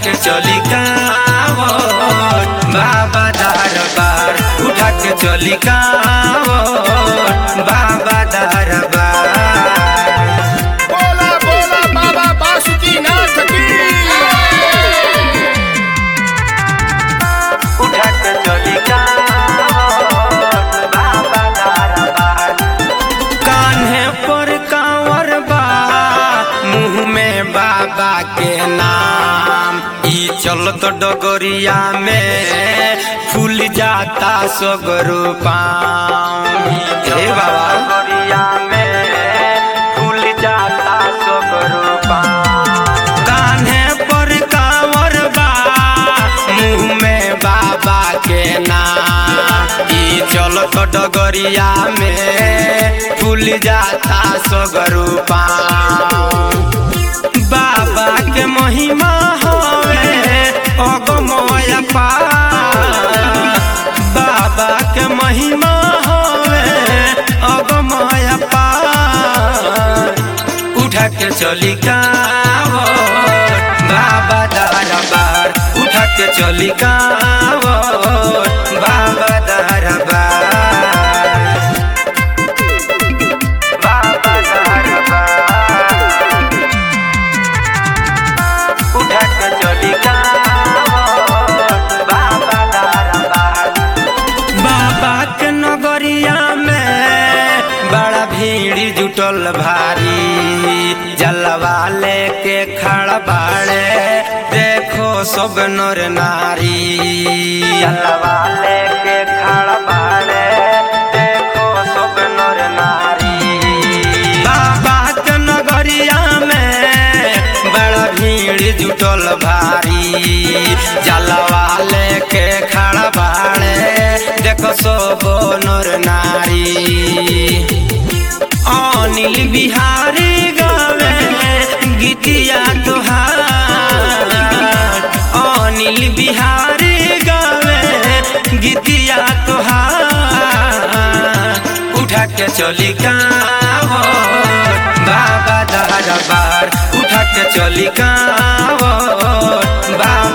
के चली कांवर बाबा दरबार उठा के चली कांवर बाबा दरबार बोला बोला बाबा बासुकीनाथ की उठा के चली कांवर बाबा दरबार कान्हे पर कांवर बा मुंह में बाबा के नाम ई चलत डगरिया में फूल जाता सगरो पाम हे बाबा डगरिया में फूल जाता सगरो पाम कान्हे पर कांवर बा मुंह में बाबा के नाम ई चलत डगरिया में फूल जाता सगरो पाम बाबा के महिमा हवे अगमय पार बाबा के महिमा हवे अगमय पार उठा के चली कांवर बाबा दरबार उठा के चली कांवर बाबा दरबार बाबा दरबार उठा के चली कांवर बाबा दरबार बाबा के नगरिया में बड़ा भीड़ जुटल भारी जलवा लेके खड़ा बाड़े देखो सब नर नारी जलवा लेके खड़ा बाड़े देखो सब नर नारी बाबा के नगरिया में बड़ा भीड़ जुटल भारी जलवा लेके खड़ा बाड़े देखो सब नर नारी अनिल बिहारी गावे गीतिया तुहार अनिल बिहारी गावे गीतिया तुहार उठा के चली कांवर बाबा दरबार उठा के चली कांवर बाबा